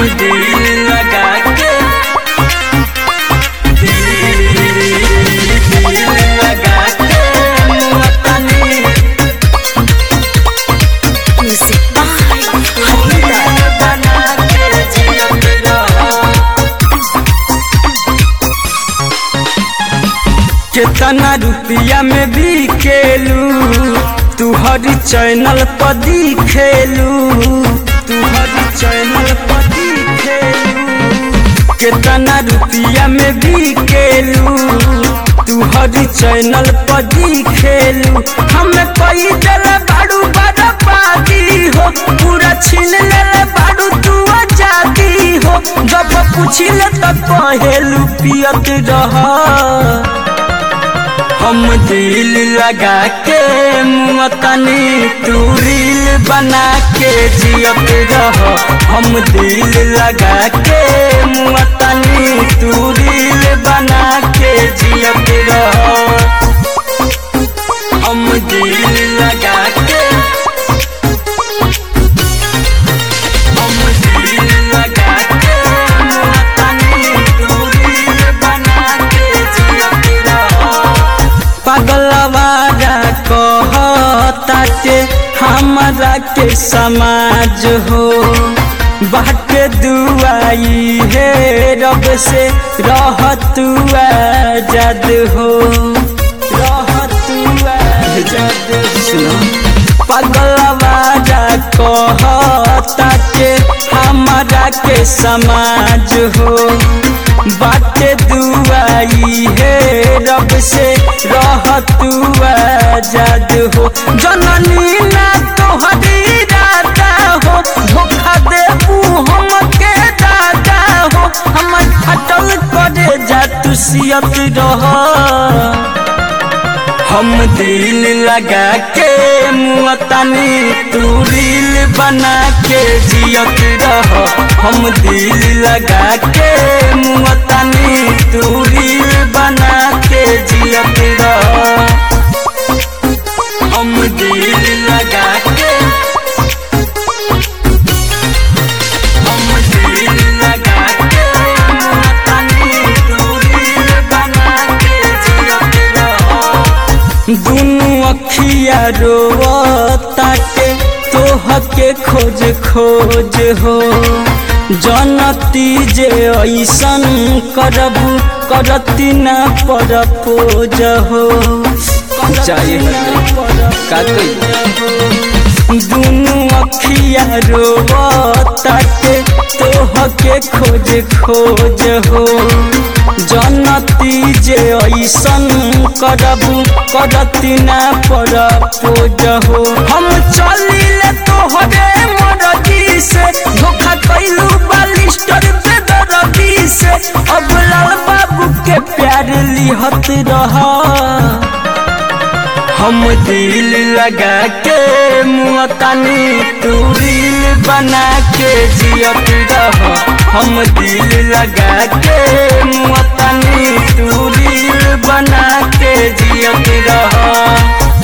दिल लगा के दिल लगा के मुअतनी Music by Hamida. बना के जियत रहा कितना रुपया में भी खेलू तू हर चैनल पर दिखेलू तू हर चैनल पर दिखेलू कितना रुपया में भी खेलू तू हर चैनल पर दिखेलू हम कई दिल बाड़ू बर्बादी हो पूरा छीन ले बाड़ू तू आजादी हो जब पूछिले तो कहेलू पियत रहा हम दिल लगा के मुअतनी तू रील बना के जियत रह हम दिल लगा के मुअतनी तू रील बना के जियत रह हम दिल लगा के हम दिल लगा के मुअतनी तू रील बना के जियत रह पगलवारा कहता के हमरा के समाज हो बाटे दुआई है रब से रहतु आजाद हो रहतु आजाद सुनो पगलवारा कहता के हमरा के समाज हो बाटे दुआई है रब से रहतु आजाद हो जननी ना तोहरी राधा हो धोखा देबू हमके दादा हो हमर फटल करे जा तू सियत रह हम दिल लगा के मुअतनी तू रील बना के जियत रह हम दिल लगा के मुअतनी तू रील बना के जियत रह हम दिल लगा के हम दिल लगा के मुअतनी तू रील बना के जियत रह दुनु अखिया रोता के तोह के खोज खोज हो जनती जे ऐसन करबू करती ना पर पोज हो का दुनु अखिया रोता के तोह के खोज खोज हो जनती जे ऐसन करबू करती ना पर पोज हो हम चलिले तोहरे मरजी से धोखा कैलू बालिस्टर बेदरदी से अब लाल बाबू के प्यार लिहत रहा हम दिल लगा के मुअतनी तू रील बना के जियत रह हम दिल लगा के मुअतनी तू रील बना के जियत रह